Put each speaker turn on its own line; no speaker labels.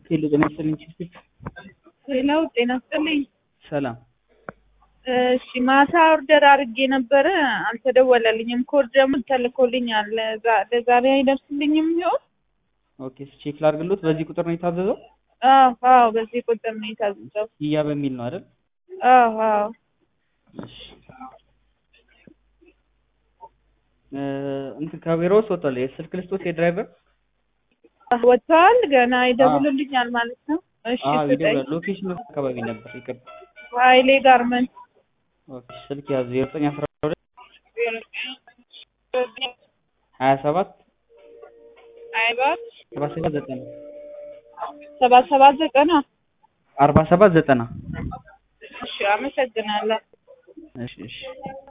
ሄሎ ጤና ይስጥልኝ ቺፍ
ሌላው ጤና ይስጥልኝ።
ሰላም
እሺ ማታ ኦርደር አድርጌ ነበረ አልተደወለልኝም። ኮድ ደግሞ ተልኮልኛል። ለዛ- ለዛሬ አይደርስልኝም ይሆን?
ኦኬ ቼክ ላድርግሎት በዚህ ቁጥር ነው የታዘዘው
አዎ አዎ፣ በዚህ ቁጥር ነው የታዘዘው።
ያ በሚል ነው አይደል
አዎ አዎ።
እሺ እ እንትን ከቢሮ ውስጥ ወጥቷል የስልክ ልስጦት የድራይቨር
ወጥተዋል። ገና ይደውሉልኛል ማለት ነው። እሺ
አዎ
ስጠኝ።
ይደውላል ሎኬሽን አካባቢ ነበር ይቅርታ
ኃይሌ ጋርመንት
ኦኬ ስልክ ያዙ ዘጠኝ አስራ ሁለት ሀያ ሰባት
አይባት
ሰባ ሰባት ዘጠና
ሰባ ሰባት ዘጠና
አርባ ሰባት ዘጠና
እሺ አመሰግናለሁ።
እሺ እሺ